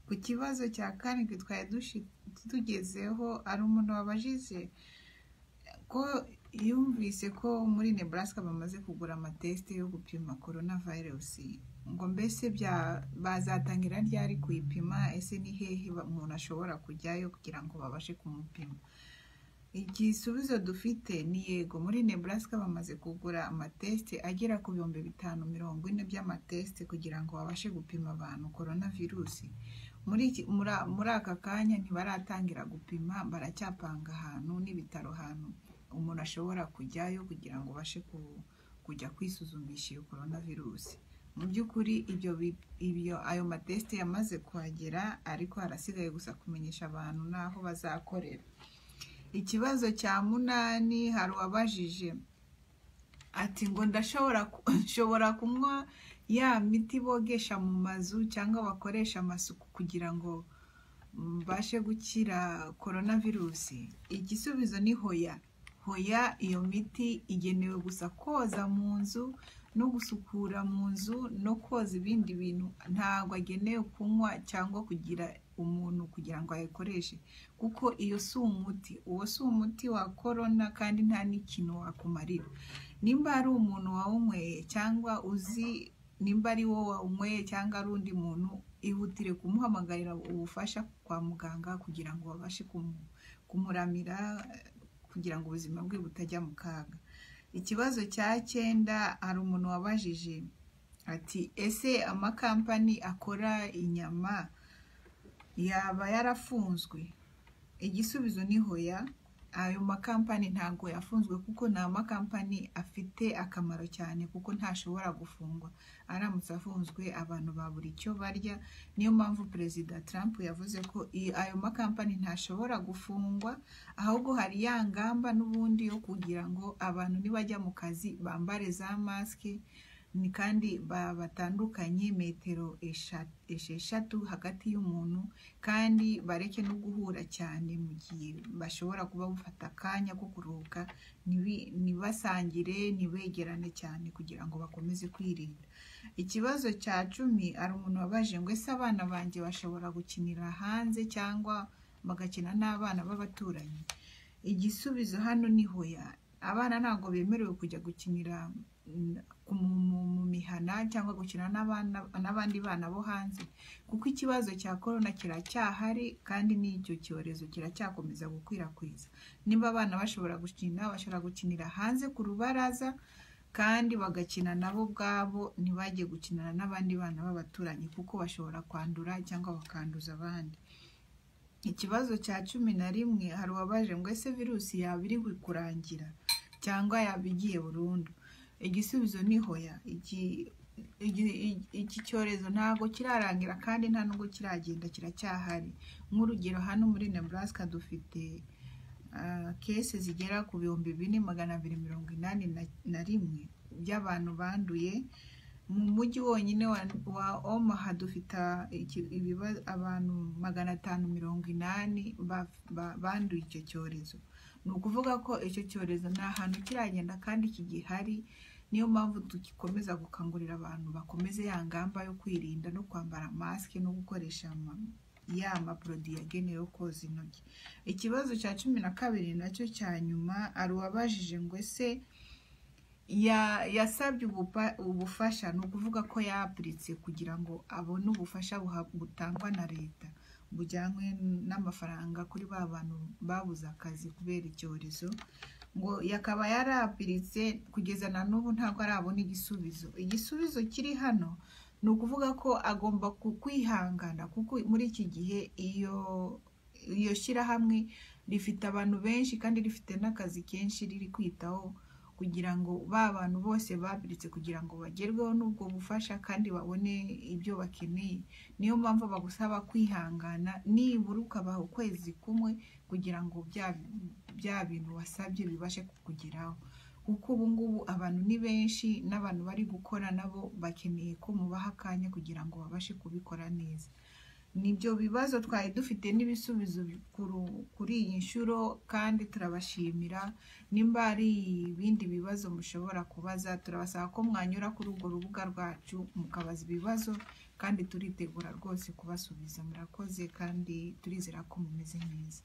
Ku kibazo cya karindwi twari tugezeho hari umuntu wabajije ko yumvise ko muri Nebraska bamaze kugura amatesite yo gupima korona virusi ngo mbese bazatangira ryari kuyipima ese ni hehe umuntu ashobora kujyayo kugira ngo babashe kumupima igisubizo dufite ni yego muri Nebraska bamaze kugura amatesite agera ku bihumbi bitanu mirongo ine by'amatesite kugira ngo babashe gupima abantu korona virusi muri aka kanya ntibaratangira gupima baracyapanga ahantu n'ibitaro ahantu umuntu ashobora kujyayo kugira ngo ubashe kujya kwisuzumisha iyo korona virusi mu by'ukuri ibyo ayo matesite yamaze kuhagera ariko harasigaye gusa kumenyesha abantu n'aho bazakorera ikibazo cya munani hari uwabajije ati ngo ndashobora kunywa ya miti bogesha mu mazu cyangwa bakoresha amasuku kugira ngo mbashe gukira korona virusi igisubizo ni hoya hoya iyo miti igenewe gusa koza mu nzu no gusukura mu nzu no koza ibindi bintu ntabwo agenewe kunywa cyangwa kugira umuntu kugira ngo ayikoreshe kuko iyo si umuti uwo si umuti wa korona kandi nta n'ikintu wakumarira nimba ari umuntu wawunyweye cyangwa uzi nimba ari wowe wawunyweye cyangwa ari undi muntu ihutire kumuhamagarira ubufasha kwa muganga kugira ngo babashe kumuramira kugira ngo ubuzima bwe butajya mu kaga ikibazo cya cyenda hari umuntu wabajije ati ese amakampani akora inyama yaba yarafunzwe igisubizo ni hoya ayo makampani ntabwo yafunzwe kuko ni amakampani afite akamaro cyane kuko ntashobora gufungwa aramutse afunzwe abantu babura icyo barya niyo mpamvu perezida Trump yavuze ko ayo makampani ntashobora gufungwa ahubwo hari ya ngamba n'ubundi yo kugira ngo abantu nibajya mu kazi bambare za masike ni kandi batandukanye metero esheshatu hagati y'umuntu kandi bareke no guhura cyane mu gihe bashobora kuba bafata akanya ko kuruhuka ntibasangire ntibegerane cyane kugira ngo bakomeze kwirinda ikibazo cya cumi hari umuntu wabaje ngo ese abana banjye bashobora gukinira hanze cyangwa bagakina n'abana b'abaturanyi igisubizo hano ni hoya abana ntabwo bemerewe kujya gukinira mu mihana cyangwa gukina n'abandi bana bo hanze kuko ikibazo cya korona kiracyahari kandi n'icyo cyorezo kiracyakomeza gukwirakwiza niba abana bashobora gukina bashobora gukinira hanze ku rubaraza kandi bagakina nabo ubwabo ntibajye gukinana n'abandi bana b'abaturanyi kuko bashobora kwandura cyangwa bakanduza abandi ikibazo cya cumi na rimwe hari uwabaje ngo ese virusi yaba iri kurangira cyangwa yaba igiye burundu igisubizo ni hoya iki cyorezo ntabwo kirarangira kandi nta nubwo kiragenda kiracyahari nk'urugero hano muri Nebraska dufite kese zigera ku bihumbi bine magana abiri mirongo inani na rimwe by'abantu banduye mu mujyi wonyine wa omaha dufite abantu magana atanu mirongo inani banduye icyo cyorezo ni ukuvuga ko icyo cyorezo nta hantu kiragenda kandi kigihari niyo mpamvu dukomeza gukangurira abantu bakomeze ya ngamba yo kwirinda no kwambara masike no gukoresha ya maporodi yagenewe koza intoki ikibazo cya cumi na kabiri nacyo cya nyuma ari uwabajije ngo ese yasabye ubufasha ni ukuvuga ko yapuritse kugira ngo abone ubufasha butangwa na leta bujyanywe n'amafaranga kuri ba bantu babuze akazi kubera icyorezo ngo yakaba yarapiritse kugeza na n'ubu ntabwo arabona igisubizo igisubizo kiri hano ni ukuvuga ko agomba kwihangana kuko muri iki gihe iyo iyo shyirahamwe rifite abantu benshi kandi rifite n'akazi kenshi riri kwitaho kugira ngo ba bantu bose babiritse kugira ngo bagerweho n'ubwo bufasha kandi babone ibyo bakeneye niyo mpamvu bagusaba kwihangana nibura ukabaha ukwezi kumwe kugira ngo bya bintu wasabye bibashe kukugeraho kuko ubu ngubu abantu ni benshi n'abantu bari gukora nabo bakeneye ko mubaha akanya kugira ngo babashe kubikora neza nibyo bibazo twari dufite n'ibisubizo kuri iyi nshuro kandi turabashimira nimba hari ibindi bibazo mushobora kubaza turabasaba ko mwanyura kuri urwo rubuga rwacu mukabaza ibibazo kandi turitegura rwose kubasubiza murakoze kandi turizera ko mumeze neza